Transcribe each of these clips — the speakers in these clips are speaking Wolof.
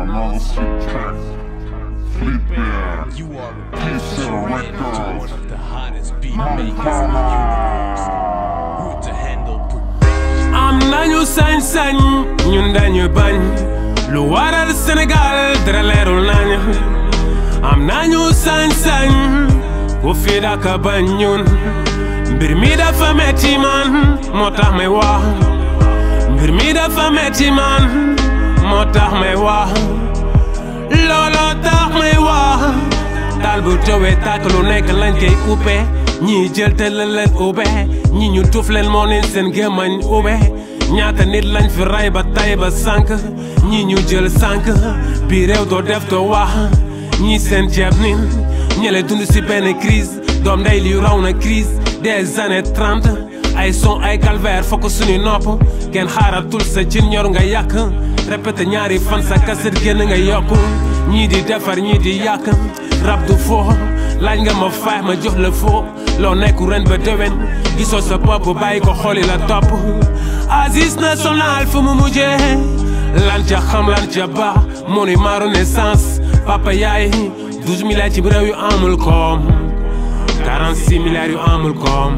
another sick track. Flip it. You are a Peace professional and man, records. one of the hottest beat makers in the universe. Route to handle production. am nañu sañ-sañ ñun dañu bañ lu waral Sénégal dara leerul nañ am nañu sañ-sañ ku fi daka bañ ñun mbir mi dafa metti man moo tax may wax mbir mi dafa metti man moo tax may wax looloo tax may wax daal bu tawee tàkk lu nekk lañ koy uppe ñii jël te la leen ubbe ñi ñu tuuf leen moo leen seen gémmañ ubbe ñaata nit lañ fi ray ba tay ba sànk ñi ñu jël sànk bi réew doo def doo wax ñii seen ceeb nin ñele dund si benn crise doom ndey li raw na crise des années 30 ay son ay calvaire fokk suñu nopp kenn xaaratul sa cin ñor nga yàq répété ñaari fan sa kaset génn nga yokku ñii di defar ñii di yàq rab du foo laaj nga ma faay ma jox la foo loo nekku ren ba déwén gisoo sa bopp bàyyi ko xooli la topp Aziz national fu mu mujjee lan ca xam lan ca ba monument renaissance papa yaay 12 milliards ci réew yu amul koom 46 milliards yu amul koom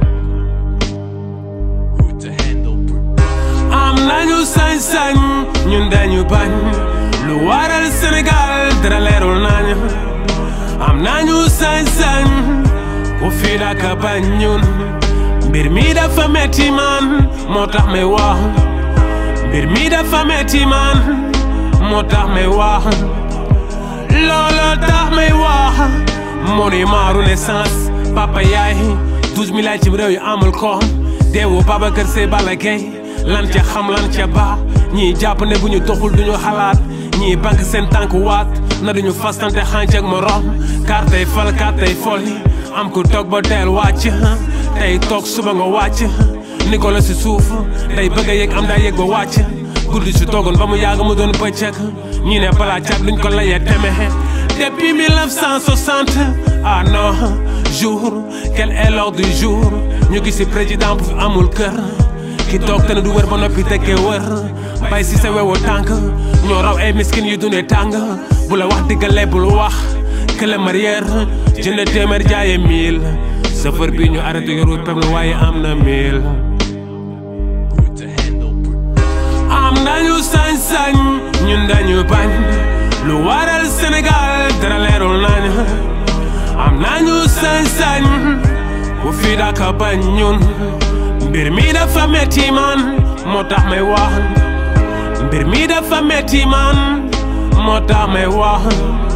Route to handle production. am nañu sañ-sañ ñun dañu bañ lu waral Sénégal dara leerul nañ am nañu sañ-sañ ku fi daka bañ ñun mbir mi dafa metti man moo tax may wax mbir mi dafa metti man moo tax may wax looloo tax may wax monument renaissance papa yaay 12 milliards ci réew yu amul koom deewu Babacar Sey Balla Gaye lan ca xam lan ca ba ñii jàpp ne bu ñu doxul duñu xalaat ñii banque seen tànk waat na duñu fastante xànc ak morom kartay fal kartay folli am ku toog ba teel wàcc tey toog suba nga wàcc Nicolas si suuf day bëgg a yëg am daa yëg ba wàcc guddi si toogoon ba mu yàgg mu doon bëccëg ñi ne balaa cat luñ ko layee teme depuis 1960 ah non jour quel est l'heure du jour ñu gis si président bu fi amul kër ki toog te ne du wër ba noppi tekkee wër bay si sa wewu tànk ñoo raw ay miskin yu dundee tàng bu la wax diggale bul wax que le marière jënd téeméer jaaye mille chauffeur bi ñu arrêté yoru pem la waaye am na mille Route to handle production. am nañu sañ-sañ ñun dañu bañ lu waral Sénégal dara leerul nañ am nañu sañ-sañ ku fi daka bañ ñun mbir mi dafa metti man moo tax may wax mbir mi dafa metti man moo tax may wax